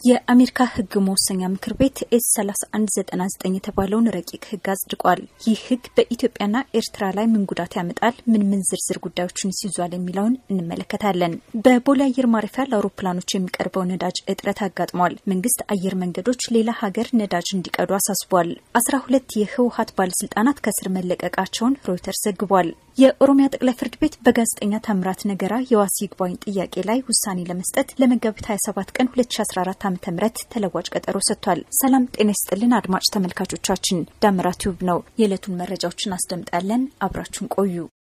የአሜሪካ ሕግ መወሰኛ ምክር ቤት ኤስ 3199 የተባለውን ረቂቅ ሕግ አጽድቋል። ይህ ሕግ በኢትዮጵያና ኤርትራ ላይ ምን ጉዳት ያመጣል፣ ምን ምን ዝርዝር ጉዳዮችን ይዟል የሚለውን እንመለከታለን። በቦሌ አየር ማረፊያ ለአውሮፕላኖች የሚቀርበው ነዳጅ እጥረት አጋጥሟል። መንግስት አየር መንገዶች ሌላ ሀገር ነዳጅ እንዲቀዱ አሳስቧል። አስራ ሁለት የህወሀት ባለስልጣናት ከስር መለቀቃቸውን ሮይተርስ ዘግቧል። የኦሮሚያ ጠቅላይ ፍርድ ቤት በጋዜጠኛ ታምራት ነገራ የዋስ ይግባኝ ጥያቄ ላይ ውሳኔ ለመስጠት ለመጋቢት 27 ቀን 2014 ዓ ም ተለዋጭ ቀጠሮ ሰጥቷል። ሰላም ጤና ይስጥልን አድማጭ ተመልካቾቻችን፣ ዳመራ ቲዩብ ነው። የዕለቱን መረጃዎችን አስደምጣለን። አብራችሁን ቆዩ።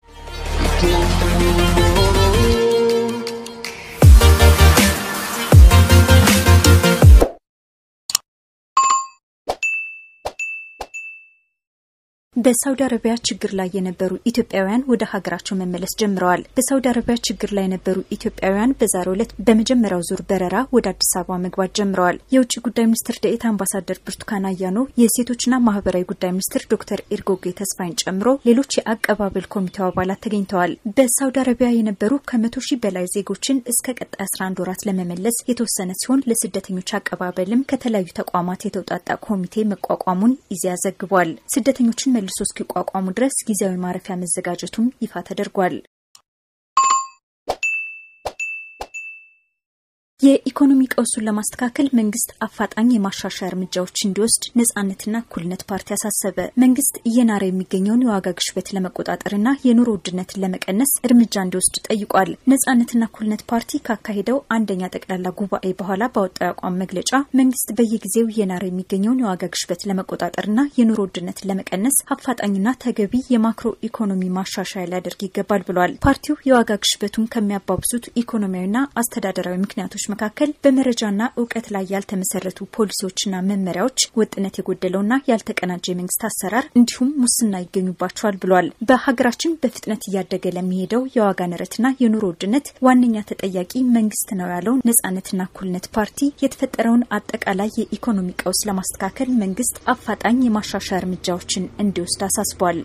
በሳውዲ አረቢያ ችግር ላይ የነበሩ ኢትዮጵያውያን ወደ ሀገራቸው መመለስ ጀምረዋል። በሳውዲ አረቢያ ችግር ላይ የነበሩ ኢትዮጵያውያን በዛሬው ዕለት በመጀመሪያው ዙር በረራ ወደ አዲስ አበባ መግባት ጀምረዋል። የውጭ ጉዳይ ሚኒስትር ደኤታ አምባሳደር ብርቱካን አያኖ፣ የሴቶችና ማህበራዊ ጉዳይ ሚኒስትር ዶክተር ኤርጎጌ ተስፋይን ጨምሮ ሌሎች የአቀባበል ኮሚቴው አባላት ተገኝተዋል። በሳውዲ አረቢያ የነበሩ ከመቶ ሺህ በላይ ዜጎችን እስከ ቀጣይ 11 ወራት ለመመለስ የተወሰነ ሲሆን ለስደተኞች አቀባበልም ከተለያዩ ተቋማት የተውጣጣ ኮሚቴ መቋቋሙን ኢዜአ ዘግቧል። ስደተኞችን መልሶ እስኪቋቋሙ ድረስ ጊዜያዊ ማረፊያ መዘጋጀቱም ይፋ ተደርጓል። የኢኮኖሚ ቀውሱን ለማስተካከል መንግስት አፋጣኝ የማሻሻያ እርምጃዎች እንዲወስድ ነጻነትና እኩልነት ፓርቲ አሳሰበ። መንግስት እየናረ የሚገኘውን የዋጋ ግሽበት ለመቆጣጠርና የኑሮ ውድነትን ለመቀነስ እርምጃ እንዲወስድ ጠይቋል። ነጻነትና እኩልነት ፓርቲ ካካሄደው አንደኛ ጠቅላላ ጉባኤ በኋላ ባወጣው የአቋም መግለጫ መንግስት በየጊዜው እየናረ የሚገኘውን የዋጋ ግሽበት ለመቆጣጠርና የኑሮ ውድነትን ለመቀነስ አፋጣኝና ተገቢ የማክሮ ኢኮኖሚ ማሻሻያ ሊያደርግ ይገባል ብሏል። ፓርቲው የዋጋ ግሽበቱን ከሚያባብሱት ኢኮኖሚያዊና አስተዳደራዊ ምክንያቶች መካከል በመረጃና እውቀት ላይ ያልተመሰረቱ ፖሊሲዎችና መመሪያዎች፣ ወጥነት የጎደለውና ያልተቀናጀ የመንግስት አሰራር እንዲሁም ሙስና ይገኙባቸዋል ብሏል። በሀገራችን በፍጥነት እያደገ ለሚሄደው የዋጋ ንረትና የኑሮ ውድነት ዋነኛ ተጠያቂ መንግስት ነው ያለው ነጻነትና እኩልነት ፓርቲ የተፈጠረውን አጠቃላይ የኢኮኖሚ ቀውስ ለማስተካከል መንግስት አፋጣኝ የማሻሻያ እርምጃዎችን እንዲወስድ አሳስቧል።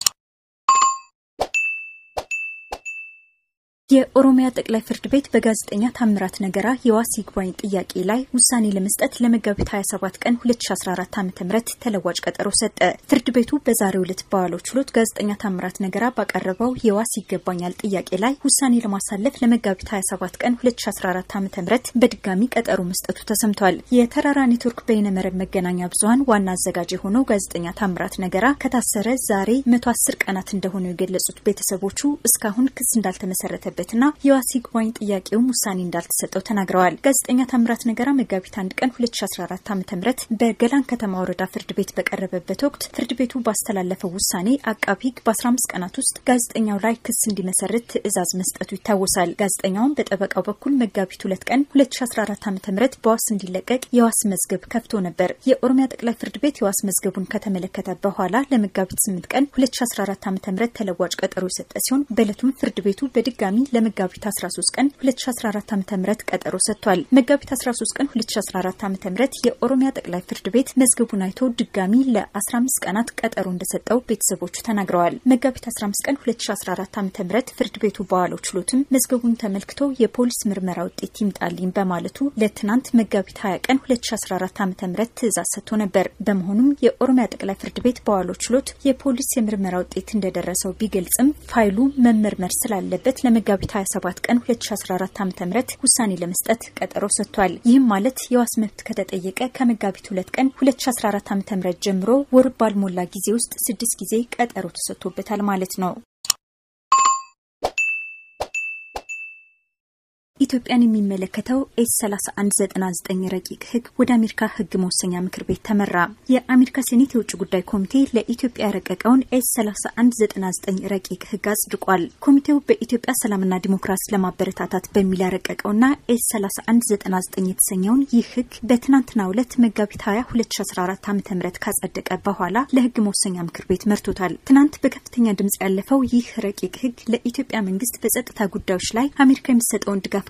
የኦሮሚያ ጠቅላይ ፍርድ ቤት በጋዜጠኛ ታምራት ነገራ የዋስ ይግባኝ ጥያቄ ላይ ውሳኔ ለመስጠት ለመጋቢት 27 ቀን 2014 ዓ ም ተለዋጭ ቀጠሮ ሰጠ። ፍርድ ቤቱ በዛሬው ዕለት በዋለው ችሎት ጋዜጠኛ ታምራት ነገራ ባቀረበው የዋስ ይገባኛል ጥያቄ ላይ ውሳኔ ለማሳለፍ ለመጋቢት 27 ቀን 2014 ዓ ም በድጋሚ ቀጠሮ መስጠቱ ተሰምቷል። የተራራ ኔትወርክ በይነመረብ መገናኛ ብዙሀን ዋና አዘጋጅ የሆነው ጋዜጠኛ ታምራት ነገራ ከታሰረ ዛሬ 110 ቀናት እንደሆኑ የገለጹት ቤተሰቦቹ እስካሁን ክስ እንዳልተመሰረተበት ና የዋስ ይግባኝ ጥያቄውም ውሳኔ እንዳልተሰጠው ተናግረዋል። ጋዜጠኛ ታምራት ነገራ መጋቢት አንድ ቀን 2014 ዓ ም በገላን ከተማ ወረዳ ፍርድ ቤት በቀረበበት ወቅት ፍርድ ቤቱ ባስተላለፈው ውሳኔ አቃቢ ሕግ በ15 ቀናት ውስጥ ጋዜጠኛው ላይ ክስ እንዲመሰርት ትዕዛዝ መስጠቱ ይታወሳል። ጋዜጠኛውን በጠበቃው በኩል መጋቢት ሁለት ቀን 2014 ዓ ም በዋስ እንዲለቀቅ የዋስ መዝገብ ከፍቶ ነበር። የኦሮሚያ ጠቅላይ ፍርድ ቤት የዋስ መዝገቡን ከተመለከተ በኋላ ለመጋቢት 8 ቀን 2014 ዓ ም ተለዋጭ ቀጠሮ የሰጠ ሲሆን በዕለቱም ፍርድ ቤቱ በድጋሚ ለመጋቢት 13 ቀን 2014 ዓ.ም ቀጠሮ ሰጥቷል። መጋቢት 13 ቀን 2014 ዓ.ም የኦሮሚያ ጠቅላይ ፍርድ ቤት መዝገቡን አይቶ ድጋሚ ለ15 ቀናት ቀጠሮ እንደሰጠው ቤተሰቦቹ ተናግረዋል። መጋቢት 15 ቀን 2014 ዓ.ም ፍርድ ቤቱ በዋለው ችሎትም መዝገቡን ተመልክቶ የፖሊስ ምርመራ ውጤት ይምጣልኝ በማለቱ ለትናንት መጋቢት 20 ቀን 2014 ዓ.ም ትዕዛዝ ሰጥቶ ነበር። በመሆኑም የኦሮሚያ ጠቅላይ ፍርድ ቤት በዋለው ችሎት የፖሊስ የምርመራ ውጤት እንደደረሰው ቢገልጽም ፋይሉ መመርመር ስላለበት ለመጋቢት 27 ቀን 2014 ዓ.ም ውሳኔ ለመስጠት ቀጠሮ ሰጥቷል። ይህም ማለት የዋስ መብት ከተጠየቀ ከመጋቢት 2 ቀን 2014 ዓ.ም ጀምሮ ወር ባልሞላ ጊዜ ውስጥ ስድስት ጊዜ ቀጠሮ ተሰጥቶበታል ማለት ነው። ኢትዮጵያን የሚመለከተው ኤስ 3199 ረቂቅ ሕግ ወደ አሜሪካ ሕግ መወሰኛ ምክር ቤት ተመራ። የአሜሪካ ሴኔት የውጭ ጉዳይ ኮሚቴ ለኢትዮጵያ ያረቀቀውን ኤስ 3199 ረቂቅ ሕግ አጽድቋል። ኮሚቴው በኢትዮጵያ ሰላምና ዲሞክራሲ ለማበረታታት በሚል ያረቀቀውና ኤስ 3199 የተሰኘውን ይህ ሕግ በትናንትናው ዕለት መጋቢት 20 2014 ዓ ም ካጸደቀ በኋላ ለሕግ መወሰኛ ምክር ቤት መርቶታል። ትናንት በከፍተኛ ድምጽ ያለፈው ይህ ረቂቅ ሕግ ለኢትዮጵያ መንግስት በጸጥታ ጉዳዮች ላይ አሜሪካ የምትሰጠውን ድጋፍ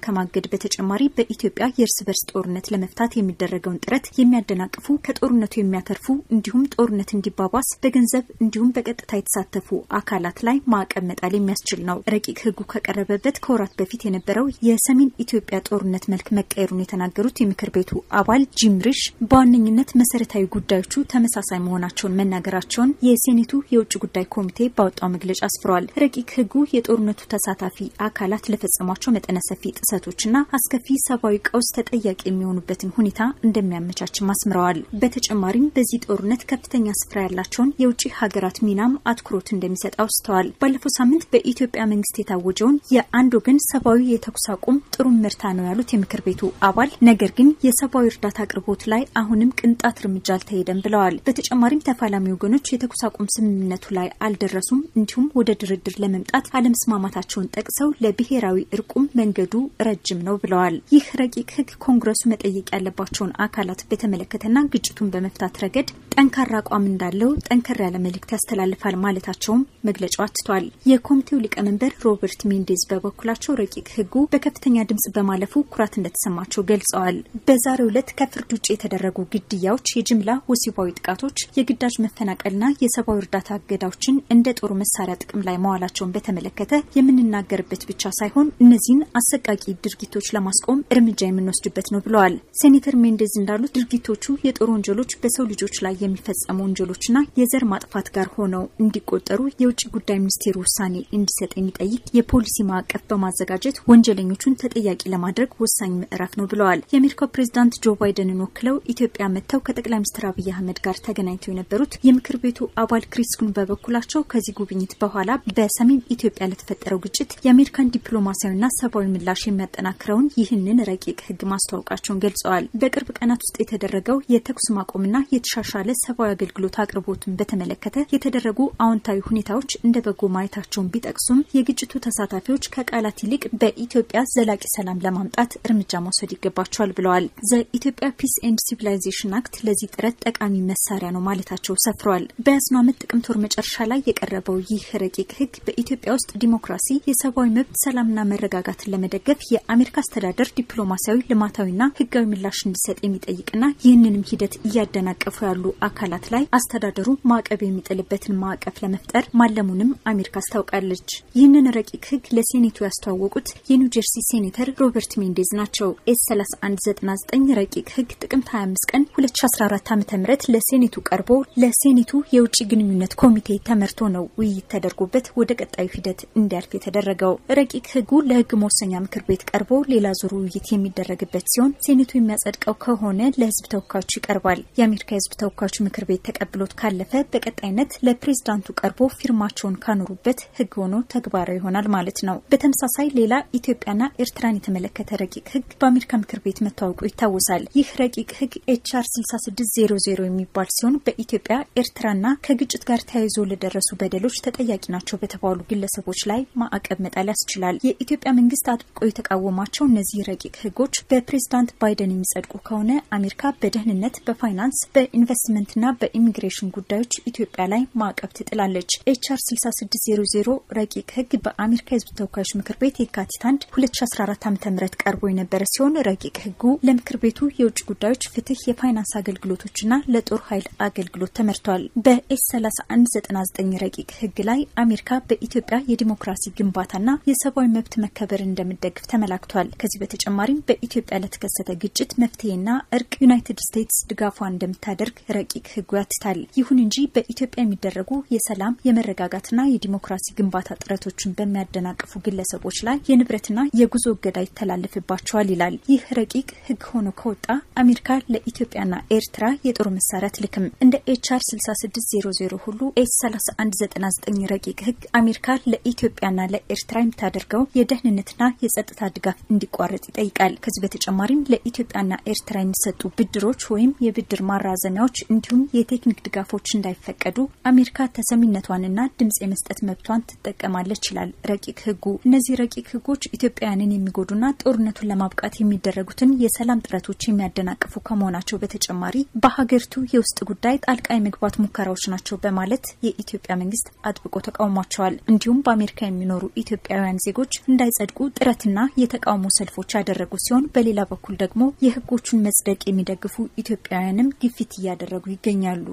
ከማገድ በተጨማሪ በኢትዮጵያ የእርስ በርስ ጦርነት ለመፍታት የሚደረገውን ጥረት የሚያደናቅፉ ከጦርነቱ የሚያተርፉ እንዲሁም ጦርነት እንዲባባስ በገንዘብ እንዲሁም በቀጥታ የተሳተፉ አካላት ላይ ማዕቀብ መጣል የሚያስችል ነው። ረቂቅ ሕጉ ከቀረበበት ከወራት በፊት የነበረው የሰሜን ኢትዮጵያ ጦርነት መልክ መቀየሩን የተናገሩት የምክር ቤቱ አባል ጂም ሪሽ በዋነኝነት መሰረታዊ ጉዳዮቹ ተመሳሳይ መሆናቸውን መናገራቸውን የሴኔቱ የውጭ ጉዳይ ኮሚቴ ባወጣው መግለጫ አስፍረዋል። ረቂቅ ሕጉ የጦርነቱ ተሳታፊ አካላት ለፈጸሟቸው መጠነ ሰፊ ጥሰቶችና አስከፊ ሰብአዊ ቀውስ ተጠያቂ የሚሆኑበትን ሁኔታ እንደሚያመቻችም አስምረዋል። በተጨማሪም በዚህ ጦርነት ከፍተኛ ስፍራ ያላቸውን የውጭ ሀገራት ሚናም አትኩሮት እንደሚሰጥ አውስተዋል። ባለፈው ሳምንት በኢትዮጵያ መንግስት የታወጀውን የአንድ ወገን ሰብአዊ የተኩስ አቁም ጥሩ ምርታ ነው ያሉት የምክር ቤቱ አባል፣ ነገር ግን የሰብአዊ እርዳታ አቅርቦት ላይ አሁንም ቅንጣት እርምጃ አልተሄደም ብለዋል። በተጨማሪም ተፋላሚ ወገኖች የተኩስ አቁም ስምምነቱ ላይ አልደረሱም፣ እንዲሁም ወደ ድርድር ለመምጣት አለመስማማታቸውን ጠቅሰው ለብሔራዊ እርቁም መንገዱ ረጅም ነው ብለዋል። ይህ ረቂቅ ህግ ኮንግረሱ መጠየቅ ያለባቸውን አካላት በተመለከተና ግጭቱን በመፍታት ረገድ ጠንካራ አቋም እንዳለው ጠንከር ያለ መልእክት ያስተላልፋል ማለታቸውም መግለጫው አትቷል። የኮሚቴው ሊቀመንበር ሮበርት ሜንዴዝ በበኩላቸው ረቂቅ ህጉ በከፍተኛ ድምጽ በማለፉ ኩራት እንደተሰማቸው ገልጸዋል። በዛሬው ዕለት ከፍርድ ውጭ የተደረጉ ግድያዎች፣ የጅምላ ወሲባዊ ጥቃቶች፣ የግዳጅ መፈናቀልና የሰብአዊ እርዳታ እገዳዎችን እንደ ጦር መሳሪያ ጥቅም ላይ መዋላቸውን በተመለከተ የምንናገርበት ብቻ ሳይሆን እነዚህን አሰቃቂ ድርጊቶች ለማስቆም እርምጃ የምንወስድበት ነው ብለዋል። ሴኔተር ሜንዴዝ እንዳሉት ድርጊቶቹ የጦር ወንጀሎች፣ በሰው ልጆች ላይ የሚፈጸሙ ወንጀሎችና የዘር ማጥፋት ጋር ሆነው እንዲቆጠሩ የውጭ ጉዳይ ሚኒስቴር ውሳኔ እንዲሰጥ የሚጠይቅ የፖሊሲ ማዕቀፍ በማዘጋጀት ወንጀለኞቹን ተጠያቂ ለማድረግ ወሳኝ ምዕራፍ ነው ብለዋል። የአሜሪካው ፕሬዚዳንት ጆ ባይደንን ወክለው ኢትዮጵያ መጥተው ከጠቅላይ ሚኒስትር አብይ አህመድ ጋር ተገናኝተው የነበሩት የምክር ቤቱ አባል ክሪስ ኩን በበኩላቸው ከዚህ ጉብኝት በኋላ በሰሜን ኢትዮጵያ ለተፈጠረው ግጭት የአሜሪካን ዲፕሎማሲያዊና ሰብአዊ ምላሽ የሚያጠናክረውን ይህንን ረቂቅ ህግ ማስተዋወቃቸውን ገልጸዋል። በቅርብ ቀናት ውስጥ የተደረገው የተኩስ ማቆምና የተሻሻለ ሰብአዊ አገልግሎት አቅርቦትን በተመለከተ የተደረጉ አዎንታዊ ሁኔታዎች እንደ በጎ ማየታቸውን ቢጠቅሱም የግጭቱ ተሳታፊዎች ከቃላት ይልቅ በኢትዮጵያ ዘላቂ ሰላም ለማምጣት እርምጃ መውሰድ ይገባቸዋል ብለዋል። ዘኢትዮጵያ ፒስ ኤንድ ሲቪላይዜሽን አክት ለዚህ ጥረት ጠቃሚ መሳሪያ ነው ማለታቸው ሰፍረዋል። በያዝነው ዓመት ጥቅምት ወር መጨረሻ ላይ የቀረበው ይህ ረቂቅ ህግ በኢትዮጵያ ውስጥ ዲሞክራሲ፣ የሰብአዊ መብት፣ ሰላምና መረጋጋትን ለመደገፍ የአሜሪካ አስተዳደር ዲፕሎማሲያዊ፣ ልማታዊና ህጋዊ ምላሽ እንዲሰጥ የሚጠይቅና ይህንንም ሂደት እያደናቀፉ ያሉ አካላት ላይ አስተዳደሩ ማዕቀብ የሚጥልበትን ማዕቀፍ ለመፍጠር ማለሙንም አሜሪካ አስታውቃለች። ይህንን ረቂቅ ህግ ለሴኔቱ ያስተዋወቁት የኒው ጀርሲ ሴኔተር ሮበርት ሜንዴዝ ናቸው። ኤስ 3199 ረቂቅ ህግ ጥቅምት 25 ቀን 2014 ዓ ም ለሴኔቱ ቀርቦ ለሴኔቱ የውጭ ግንኙነት ኮሚቴ ተመርቶ ነው ውይይት ተደርጎበት ወደ ቀጣዩ ሂደት እንዲያልፍ የተደረገው። ረቂቅ ህጉ ለህግ መወሰኛ ምክር ቤት ቀርቦ ሌላ ዙር ውይይት የሚደረግበት ሲሆን ሴኔቱ የሚያጸድቀው ከሆነ ለህዝብ ተወካዮች ይቀርባል። የአሜሪካ የህዝብ ተወካዮች ምክር ቤት ተቀብሎት ካለፈ በቀጣይነት ለፕሬዝዳንቱ ቀርቦ ፊርማቸውን ካኖሩበት ህግ ሆኖ ተግባራዊ ይሆናል ማለት ነው። በተመሳሳይ ሌላ ኢትዮጵያና ኤርትራን የተመለከተ ረቂቅ ህግ በአሜሪካ ምክር ቤት መታወቁ ይታወሳል። ይህ ረቂቅ ህግ ኤችአር 6600 የሚባል ሲሆን በኢትዮጵያ ኤርትራና ከግጭት ጋር ተያይዞ ለደረሱ በደሎች ተጠያቂ ናቸው በተባሉ ግለሰቦች ላይ ማዕቀብ መጣል ያስችላል። የኢትዮጵያ መንግስት አጥብቆ የተቃወማቸው እነዚህ ረቂቅ ህጎች በፕሬዝዳንት ባይደን የሚጸድቁ ከሆነ አሜሪካ በደህንነት፣ በፋይናንስ፣ በኢንቨስትመንትና በኢሚግሬሽን ጉዳዮች ኢትዮጵያ ላይ ማዕቀብ ትጥላለች። ኤችአር 6600 ረቂቅ ህግ በአሜሪካ የህዝብ ተወካዮች ምክር ቤት የካቲት 1 2014 ዓ ም ቀርቦ የነበረ ሲሆን ረቂቅ ህጉ ለምክር ቤቱ የውጭ ጉዳዮች፣ ፍትህ፣ የፋይናንስ አገልግሎቶችና ለጦር ኃይል አገልግሎት ተመርቷል። በኤስ 3199 ረቂቅ ህግ ላይ አሜሪካ በኢትዮጵያ የዲሞክራሲ ግንባታና የሰብአዊ መብት መከበር እንደምደግፍ ተመላክቷል። ከዚህ በተጨማሪም በኢትዮጵያ ለተከሰተ ግጭት መፍትሄና እርቅ ዩናይትድ ስቴትስ ድጋፏን እንደምታደርግ ረቂቅ ህጉ ያትታል። ይሁን እንጂ በኢትዮጵያ የሚደረጉ የሰላም የመረጋጋትና የዲሞክራሲ ግንባታ ጥረቶችን በሚያደናቅፉ ግለሰቦች ላይ የንብረትና የጉዞ እገዳ ይተላለፍባቸዋል ይላል። ይህ ረቂቅ ህግ ሆኖ ከወጣ አሜሪካ ለኢትዮጵያና ኤርትራ የጦር መሳሪያ አትልክም። እንደ ኤችአር 6600 ሁሉ ኤስ 3199 ረቂቅ ህግ አሜሪካ ለኢትዮጵያና ለኤርትራ የምታደርገው የደህንነትና የጸጥታ ድጋፍ እንዲቋረጥ ይጠይቃል። ከዚህ በተጨማሪም ለኢትዮጵያና ኤርትራ የሚሰጡ ብድሮች ወይም የብድር ማራዘሚያዎች እንዲሁም የቴክኒክ ድጋፎች እንዳይፈቀዱ አሜሪካ ተሰሚነቷንና ድምጽ የመስጠት መብቷን ትጠቀማለች ይላል ረቂቅ ህጉ። እነዚህ ረቂቅ ህጎች ኢትዮጵያውያንን የሚጎዱና ጦርነቱን ለማብቃት የሚደረጉትን የሰላም ጥረቶች የሚያደናቅፉ ከመሆናቸው በተጨማሪ በሀገሪቱ የውስጥ ጉዳይ ጣልቃ የመግባት ሙከራዎች ናቸው በማለት የኢትዮጵያ መንግስት አጥብቆ ተቃውሟቸዋል። እንዲሁም በአሜሪካ የሚኖሩ ኢትዮጵያውያን ዜጎች እንዳይጸድቁ ጥረትና አድማና የተቃውሞ ሰልፎች ያደረጉ ሲሆን በሌላ በኩል ደግሞ የህጎቹን መጽደቅ የሚደግፉ ኢትዮጵያውያንም ግፊት እያደረጉ ይገኛሉ።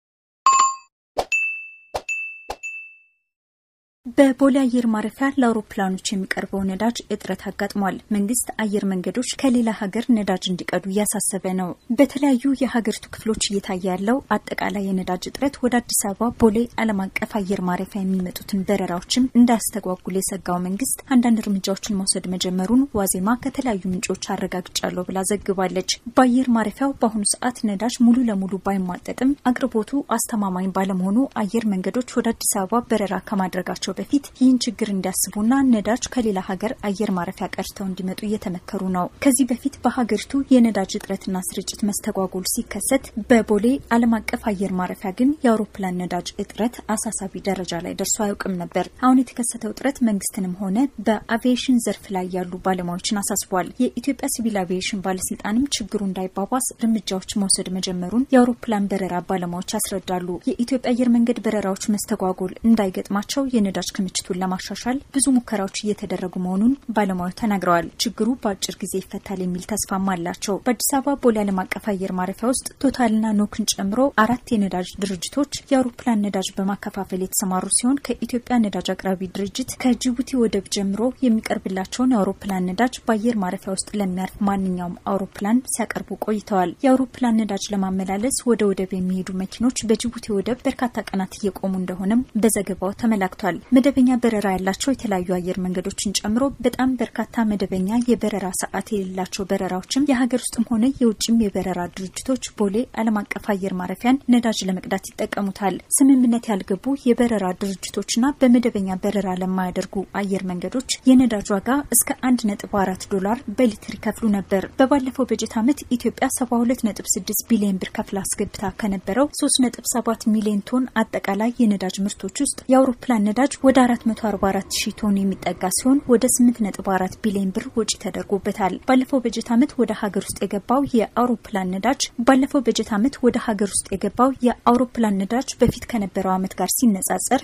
በቦሌ አየር ማረፊያ ለአውሮፕላኖች የሚቀርበው ነዳጅ እጥረት አጋጥሟል። መንግስት አየር መንገዶች ከሌላ ሀገር ነዳጅ እንዲቀዱ እያሳሰበ ነው። በተለያዩ የሀገሪቱ ክፍሎች እየታየ ያለው አጠቃላይ የነዳጅ እጥረት ወደ አዲስ አበባ ቦሌ ዓለም አቀፍ አየር ማረፊያ የሚመጡትን በረራዎችም እንዳያስተጓጉል የሰጋው መንግስት አንዳንድ እርምጃዎችን መውሰድ መጀመሩን ዋዜማ ከተለያዩ ምንጮች አረጋግጫለሁ ብላ ዘግባለች። በአየር ማረፊያው በአሁኑ ሰዓት ነዳጅ ሙሉ ለሙሉ ባይሟጠጥም አቅርቦቱ አስተማማኝ ባለመሆኑ አየር መንገዶች ወደ አዲስ አበባ በረራ ከማድረጋቸው በፊት ይህን ችግር እንዲያስቡና ነዳጅ ከሌላ ሀገር አየር ማረፊያ ቀርተው እንዲመጡ እየተመከሩ ነው። ከዚህ በፊት በሀገሪቱ የነዳጅ እጥረትና ስርጭት መስተጓጎል ሲከሰት በቦሌ ዓለም አቀፍ አየር ማረፊያ ግን የአውሮፕላን ነዳጅ እጥረት አሳሳቢ ደረጃ ላይ ደርሶ አያውቅም ነበር። አሁን የተከሰተው እጥረት መንግስትንም ሆነ በአቪዬሽን ዘርፍ ላይ ያሉ ባለሙያዎችን አሳስቧል። የኢትዮጵያ ሲቪል አቪዬሽን ባለስልጣንም ችግሩ እንዳይባባስ እርምጃዎች መውሰድ መጀመሩን የአውሮፕላን በረራ ባለሙያዎች ያስረዳሉ። የኢትዮጵያ አየር መንገድ በረራዎች መስተጓጎል እንዳይገጥማቸው የነዳጅ ክምችቱን ለማሻሻል ብዙ ሙከራዎች እየተደረጉ መሆኑን ባለሙያው ተናግረዋል። ችግሩ በአጭር ጊዜ ይፈታል የሚል ተስፋም አላቸው። በአዲስ አበባ ቦሌ ዓለም አቀፍ አየር ማረፊያ ውስጥ ቶታልና ኖክን ጨምሮ አራት የነዳጅ ድርጅቶች የአውሮፕላን ነዳጅ በማከፋፈል የተሰማሩ ሲሆን ከኢትዮጵያ ነዳጅ አቅራቢ ድርጅት ከጅቡቲ ወደብ ጀምሮ የሚቀርብላቸውን የአውሮፕላን ነዳጅ በአየር ማረፊያ ውስጥ ለሚያርፍ ማንኛውም አውሮፕላን ሲያቀርቡ ቆይተዋል። የአውሮፕላን ነዳጅ ለማመላለስ ወደ ወደብ የሚሄዱ መኪኖች በጅቡቲ ወደብ በርካታ ቀናት እየቆሙ እንደሆነም በዘገባው ተመላክቷል። መደበኛ በረራ ያላቸው የተለያዩ አየር መንገዶችን ጨምሮ በጣም በርካታ መደበኛ የበረራ ሰዓት የሌላቸው በረራዎችም የሀገር ውስጥም ሆነ የውጭም የበረራ ድርጅቶች ቦሌ ዓለም አቀፍ አየር ማረፊያን ነዳጅ ለመቅዳት ይጠቀሙታል። ስምምነት ያልገቡ የበረራ ድርጅቶችና በመደበኛ በረራ ለማያደርጉ አየር መንገዶች የነዳጅ ዋጋ እስከ አንድ ነጥብ አራት ዶላር በሊትር ይከፍሉ ነበር። በባለፈው በጀት ዓመት ኢትዮጵያ ሰባ ሁለት ነጥብ ስድስት ቢሊዮን ብር ከፍላ አስገብታ ከነበረው ሶስት ነጥብ ሰባት ሚሊዮን ቶን አጠቃላይ የነዳጅ ምርቶች ውስጥ የአውሮፕላን ነዳጅ ወደ 444 ሺህ ቶን የሚጠጋ ሲሆን ወደ 8.4 ቢሊዮን ብር ወጪ ተደርጎበታል። ባለፈው በጀት ዓመት ወደ ሀገር ውስጥ የገባው የአውሮፕላን ነዳጅ ባለፈው በጀት ዓመት ወደ ሀገር ውስጥ የገባው የአውሮፕላን ነዳጅ በፊት ከነበረው ዓመት ጋር ሲነጻጸር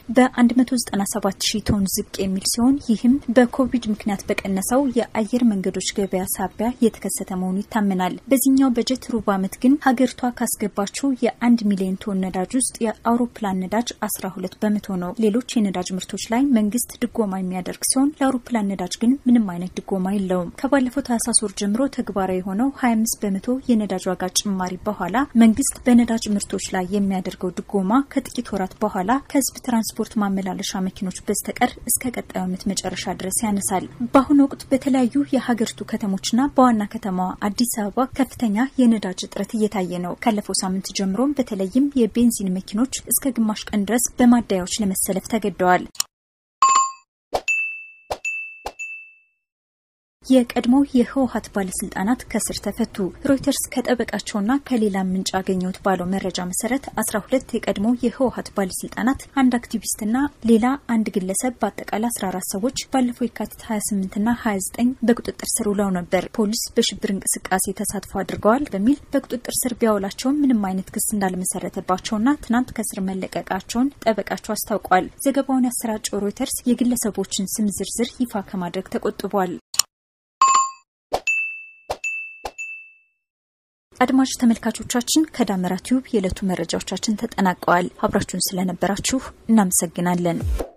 በ197 ሺህ ቶን ዝቅ የሚል ሲሆን ይህም በኮቪድ ምክንያት በቀነሰው የአየር መንገዶች ገበያ ሳቢያ የተከሰተ መሆኑ ይታመናል። በዚህኛው በጀት ሩብ ዓመት ግን ሀገሪቷ ካስገባችው የአንድ ሚሊዮን ቶን ነዳጅ ውስጥ የአውሮፕላን ነዳጅ 12 በመቶ ነው። ሌሎች የነዳጅ ምርቶች ላይ መንግስት ድጎማ የሚያደርግ ሲሆን ለአውሮፕላን ነዳጅ ግን ምንም አይነት ድጎማ የለውም። ከባለፈው ታህሳስ ወር ጀምሮ ተግባራዊ የሆነው 25 በመቶ የነዳጅ ዋጋ ጭማሪ በኋላ መንግስት በነዳጅ ምርቶች ላይ የሚያደርገው ድጎማ ከጥቂት ወራት በኋላ ከህዝብ ትራንስፖርት ማመላለሻ መኪኖች በስተቀር እስከ ቀጣዩ ዓመት መጨረሻ ድረስ ያነሳል። በአሁኑ ወቅት በተለያዩ የሀገሪቱ ከተሞችና በዋና ከተማዋ አዲስ አበባ ከፍተኛ የነዳጅ እጥረት እየታየ ነው። ካለፈው ሳምንት ጀምሮም በተለይም የቤንዚን መኪኖች እስከ ግማሽ ቀን ድረስ በማደያዎች ለመሰለፍ ተገደዋል። የቀድሞ የህወሀት ባለስልጣናት ከስር ተፈቱ። ሮይተርስ ከጠበቃቸውና ከሌላ ምንጭ አገኘሁት ባለው መረጃ መሰረት አስራ ሁለት የቀድሞ የህወሀት ባለስልጣናት፣ አንድ አክቲቪስትና ሌላ አንድ ግለሰብ በአጠቃላይ አስራ አራት ሰዎች ባለፈው የካቲት ሀያ ስምንትና ሀያ ዘጠኝ በቁጥጥር ስር ውለው ነበር። ፖሊስ በሽብር እንቅስቃሴ ተሳትፎ አድርገዋል በሚል በቁጥጥር ስር ቢያውላቸውም ምንም አይነት ክስ እንዳልመሰረተባቸውና ትናንት ከስር መለቀቃቸውን ጠበቃቸው አስታውቋል። ዘገባውን ያሰራጨው ሮይተርስ የግለሰቦችን ስም ዝርዝር ይፋ ከማድረግ ተቆጥቧል። አድማጭ ተመልካቾቻችን ከዳመራ ቲዩብ የዕለቱ መረጃዎቻችን ተጠናቀዋል። አብራችሁን ስለነበራችሁ እናመሰግናለን።